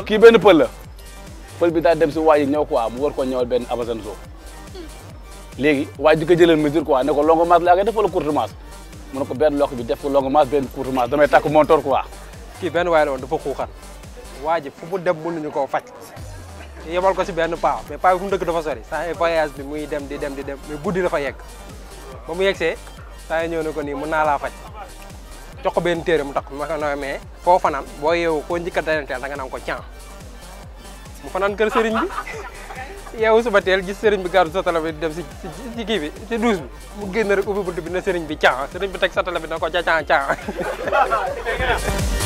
kii benn pël la pël bi daal dem si waa ji ñëw quoi mu war ko ñëwal benn Amazone zoo léegi waa ji di ko jëlal mesure quoi ne ko longue masse laa koy def wala courte masse mu ne ko benn lokk bi def ko longue masse benn courte masse damay takk montor quoi kii benn waay la woon dafa xuuxan waa ji fu mu dem mënuñu koo faj yebal ko si benn paa mais paa bi fu mu dëkk dafa sori saa yi voyage bi muy dem di dem di dem mais guddi dafa yegg ba mu yegsee saa yi ñëw ne ko nii mën naa laa faj jox ko benn téere mu tax ma ko no mais foo fanaan boo yeewu koo njëkk a dalanteel da nga naan ko can mu fanaan kër sëriñ bi yeewu suba teel gis sëriñ bi gàddu satala bi di dem si si kii bi si douche bi mu génn rek ubbi bunt bi ne sëriñ bi can sëriñ bi teg satala bi na ko ca can can